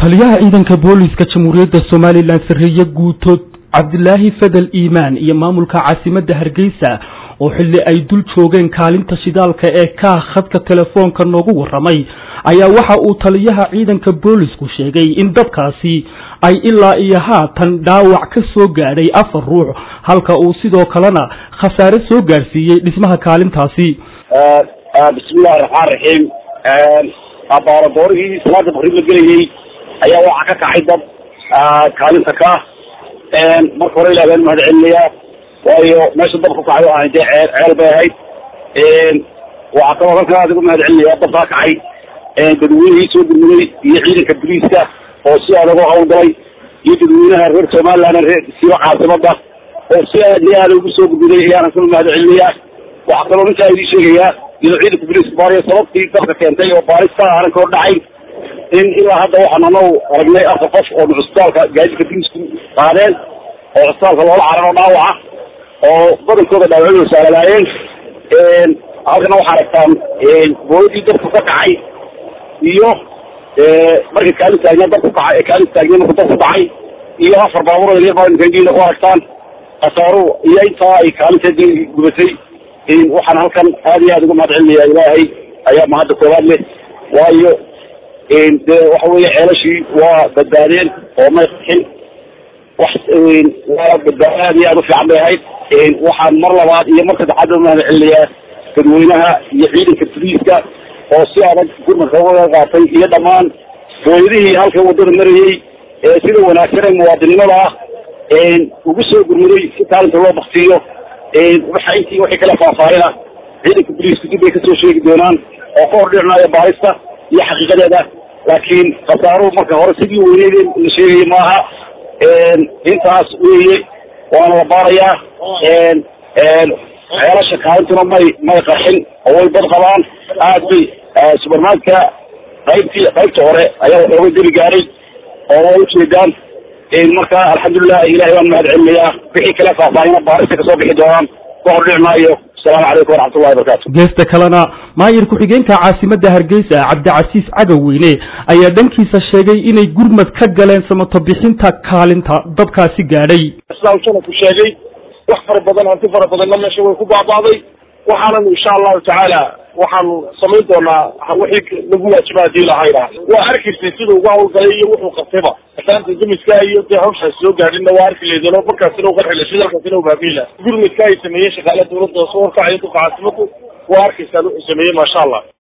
taliyaha ciidanka booliska jamhuuriyadda somalilan sarreeye guuto cabdilaahi fadel iimaan iyo maamulka caasimadda hargeysa oo xilli ay dul joogeen kaalinta shidaalka ee kaah khadka telefoonka noogu warramay ayaa waxa uu taliyaha ciidanka boolisku sheegay in dabkaasi ay ilaa iyo haatan dhaawac ka soo gaadhay afar ruux halka uu sidoo kalena khasaare soo gaadhsiiyey dhismaha kaalintaasi bismillahi raxmaan raxiim abaaradoorihii salaada bakri la gelayey ayaa waxaa ka kacay dad kaalinta ka marka hore ilah baan mahad celinayaa waayo meesha dab ku kacay ahay dee ceel ceel bay ahayd waxaa kaloo halkan aad ugu mahad celinayaa dabkaa kacay dadweynihii soo gurmuday iyo ciidanka boliiska oo si adag oo hawlgalay iyo dadweynaha reer somaliland reer siiba caasimada oo si aad iyo aad ugu soo gurmuday ayaan kula mahad celinayaa waxaa kaloo ninkaa idin sheegayaa iyadoo ciidanka boliiska baariya sababtii dabka keentay oo baarista aanan kor dhacay in ilaa hadda waxaan anagu aragnay afar qof oo cusbitaalka gaadidka boliisku qaadeen oo cusbitaalka loola cararo dhaawaca oo badankooda dhaawacyo saalalaayeen halkana waxaa aragtaan booladii dabku ka kacay iyo markay kaalin taagna dab ku kacay kaalin taagna marku dab ku dhacay iyo afar baabuur yar baa ku aragtaan khasaaru iyo intaa ay kaalinteedii gubatay waxaan halkan aad iyo aad uga mahad celinayaa ilaahay ayaa mahadda koowaad leh waayo de waxa weeye ceelashii waa badbaadeen oo may qaxin wax waa badbaado aad iyo aad u fiican bay ahayd waxaan mar labaad iyo mar saddexaad uga mahad celinayaa dadweynaha iyo ciidanka boliiska oo si adag gurmadka uga qaatay iyo dhammaan hooyadihii halkan waddada marayey ee sida wanaagsan ee muwaadinimada ah ugu soo gurmuday si kaalinta loo baktiyo waxa intii wixii kala faahfaahina ciidanka boliisku dib bay kasoo sheegi doonaan oo ka hordhicinayo baarista iyo xaqiiqadeeda laakiin khasaaruhu marka hore sidii weyneyd la sheegaya maaha intaas weeye waana la baarayaa ceelasha kaalintuna may may qarxin oo way bad qabaan aad bay subermarketka qaybtii qaybta hore ayaa waxooga deli gaaray oo waa ujeedaan marka alxamdulilah ilahay waan mahad celinayaa wixii kale faahfaahina baarista kasoo bixi doonaan ka hordhici maayo asalaamu calaykum waraxmatullahi wabarakatu geesta kalena maayir ku-xigeenka caasimadda hargeysa cabdicasiis cagaweyne ayaa dhankiisa sheegay inay gurmad ka galeen samato bixinta kaalinta dabkaasi gaadhay sidaa ku sheegay wax fara badan hanti fara badanna meesha way ku baaba'day waxaanan insha allahu tacaala waxaanu samayn doonaa wixii lagu waajiba hadii lahayna waa arkaysay siduu uga hawlgalay iyo wuxuu qabtayba asaanta dumiska iyo dee hawshaas soo gaadhinna waa arki leydeen oo markaasina u qarxila shidalkaasina u baabiila gurmidka ay sameeyeen shaqaale dawladda soo warkacaya duka caasimadu waa arkaysaan wuxuu sameeyey maasha allah